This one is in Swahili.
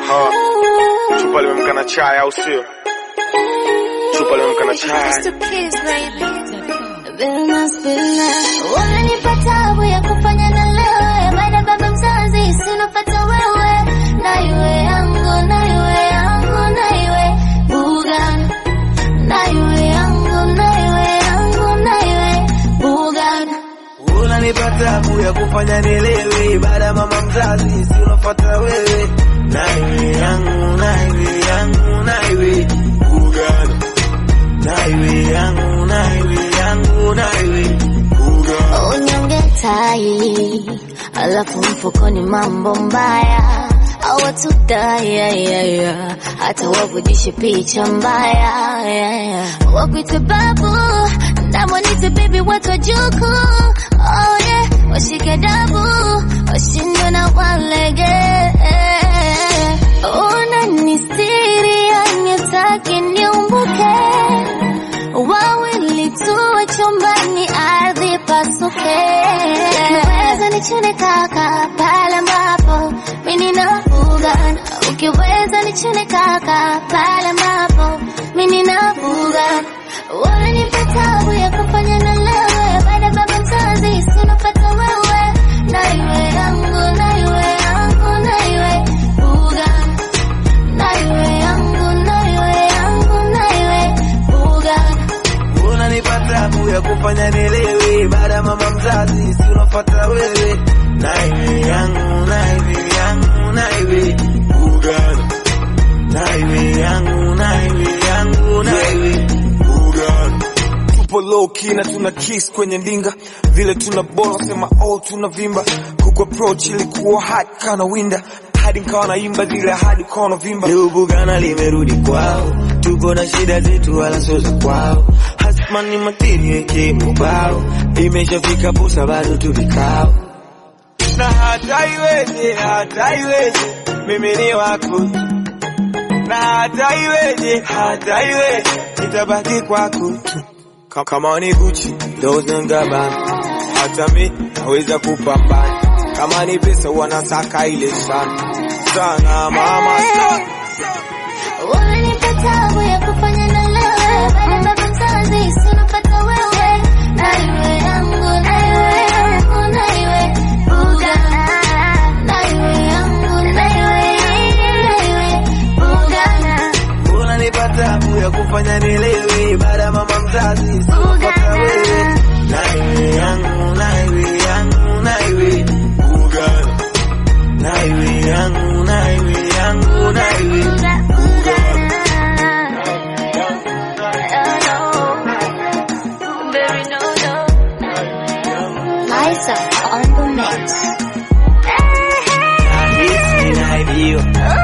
Aha. Chupa limemka na chai au sio? Chupa limemka na chai. Unanipa tabu ya kufanya na lewe, baada baba mzazi sinopata wewe, na iwe yangu, na iwe yangu, na iwe Bugan, na iwe yangu, na iwe yangu, na iwe Bugan. Unanipa tabu ya kufanya nielewe, baada ya mama mzazi si unafuata wewe, na iwe yangu, na iwe yangu, na iwe Uganda, na iwe yangu, na iwe yangu, na iwe Uganda. Unyonge tai, alafu mfukoni mambo mbaya awatudai yeah, yeah, yeah. hata wavujishe picha mbaya yeah, yeah. wakwite babu namwanite bibi watu wajuku oh, yeah. washike dabu washindwe na walege unanistiri yanitaki niumbuke wawili tuwe chumbani, ardhi pasuke. Ukiweza nichune kaka pale ambapo mimi ninafuga, ukiweza nichune kaka pale ambapo mimi ninafuga. Unanipa tabu ya kufanya na lewe, baada ya baba mzazi sinopata wewe, na iwe yangu, na iwe yangu, na iwe buga, na iwe yangu, na iwe yangu, na iwe buga. Unanipa tabu ya kufanya nielewe, baada ya mama mzazi si unafuata wewe, na iwe yangu, na iwe yangu, na iwe Uganda, na iwe yangu, na iwe yangu, na iwe Uganda. Tupo low key na tuna kiss kwenye ndinga, vile tuna bora sema all tuna vimba. Kuku approach ilikuwa hot kana winda, hadi nikawa naimba zile hadi ukawa vimba. Leo Bugana limerudi kwao, tuko na shida zetu wala sio za kwao. Hasmani matini yake mubao, imeshafika pusa bado tu vikao. Na hata iweje, hata iweje, mimi ni wako. Na hata iweje, hata iweje, nitabaki kwako tu. Ka- Kama ni Gucci, Dolce and Gabbana, hata mi naweza kupambana. Kama ni pesa wanasaka ile sana sana, mama sana. Unanipa tabu ya kufanya na lewe, baada ya baba mzazi sinopata wewe, na iwe yangu, na iwe yangu, na iwe buga, na iwe yangu, na iwe yangu, na iwe buga. Unanipa tabu ya kufanya nielewe, baada ya mama mzazi si unafuata wewe, na iwe yangu, na iwe yangu, na iwe Uganda, na iwe yangu, na iwe yangu, na iwe Uganda. Liza on the mix. Nahisi ninaibiwa,